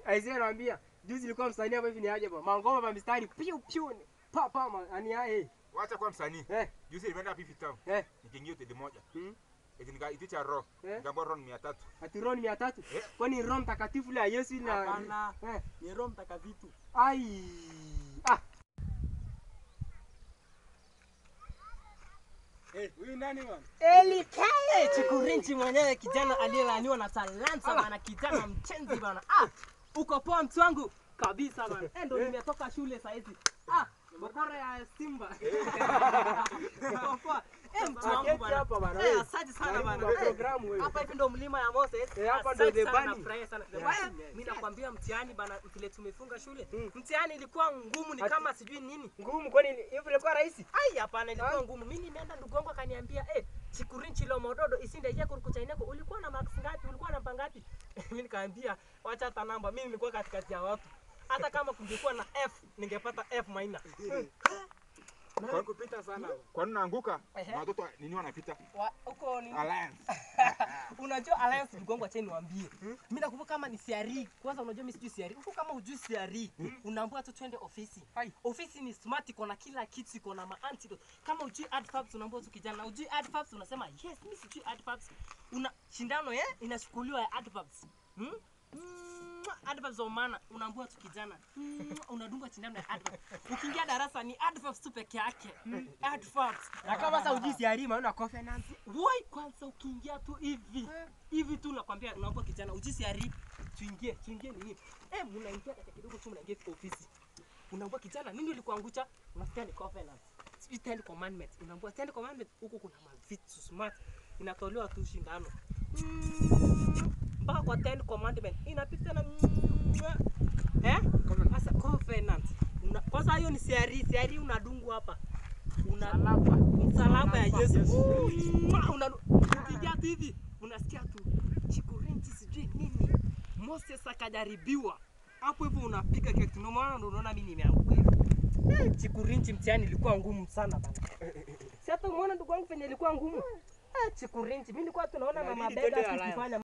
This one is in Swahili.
Aisee naambia juzi ilikuwa msanii hapa hivi ni aje bwana. Mangoma pa mistari piu piu. ni Pa pa ma- ani yae. Wacha kwa msanii. Eh Juzi nimeenda Pipi Town. eh. Nikiingia hoteli moja. Hmm. Eti nikaitisha roho. Eh. Nikaambiwa roho ni 300. Ati Roho ni mia tatu. Eh. Kwani Roho mtakatifu la Yesu na Hapana. eh. Ni Roho Mtakatifu. Ai. Ah. Eh, huyu nani bwana? Eli Eh, Chikurinchi mwenyewe kijana aliyelaaniwa na talanta bana, kijana mchenzi bana. Ah, uko poa mtu wangu kabisa bana. Eh, ndo nimetoka shule saa hizi. Ah, bokora ya Simba. Uko poa. Eh, mtu wangu Aketi bana. hapa bana, Eh, wewe. asante sana Karibu bana. kwa Eh, programu wewe. Hapa hivi ndo mlima ya Moses. Eh, hapa ndo Asante the sana, bunny. nafurahia sana. Yeah. Bwana, Mimi nakwambia mtihani bana, vile tumefunga shule. Mm. Mtihani ilikuwa ngumu ni Ati- kama sijui nini. Ngumu kwani hivi ilikuwa rahisi? Ai, hapana, ilikuwa Ai. ngumu. Mimi nimeenda ndugu wangu akaniambia, eh, chikurinchi lo mododo isinde je kurukuchaineko. Ulikuwa na marks ngapi? Ulikuwa na ngapi? Mimi nikamwambia, wacha hata namba. Mimi nilikuwa katikati ya watu. Hata kama kungekuwa na F, ningepata F minor. Kwa- kupita sana. Kwa nini naanguka? Ehe. Na Watoto nini wanapita? Wa- Huko ni Alliance. unajua alliance ndugu wangu acha niwaambie. Mimi nakumbuka kama ni CRE. Kwanza unajua mimi sijui CRE. Huko kama hujui CRE, unaambiwa tu twende ofisi. Hai. Ofisi ni smart iko na kila kitu, iko na ma antidote. Kama hujui adverbs unaambiwa tu kijana, hujui adverbs unasema yes, mimi sijui adverbs. Una shindano eh inachukuliwa ya adverbs. Hmm? Mm, adverbs za maana unaambiwa tu kijana. Mm, unadunga shindano ya adverbs. Ukiingia darasa ni adverbs tu peke yake. Adverbs. Na kama sasa ujisi arima una covenant. Woi, kwanza ukiingia tu hivi hivi tu nakwambia, unaomba kijana ujisi ari tuingie tuingie nini eh, mnaingia dakika kidogo tu mnaingia ofisi, unaambia kijana, nini ulikuangusha? Unasikia ni covenant, sijui ten commandments, unaambia ten commandments, huko kuna mavitu smart inatolewa tu shindano Mm, mpaka kwa ten commandments inapita na eh, sasa covenant Una- kwanza hiyo ni siari siari, unadungwa hapa una msalaba ya Yesu. Mwah, una- Ukiingia tu hivi unasikia tu chikurinchi sijui nini. Moses akajaribiwa hapo hivyo, unapiga kitu. Ndio maana ndio unaona mimi nimeanguka hivi. Eh, Chikurinchi mtihani ilikuwa ngumu sana bana. Si hata umeona ndugu wangu penye ilikuwa ngumu. Eh, Chikurinchi mimi nilikuwa tunaona Inabidi mama twende bega Alliance. tukifanya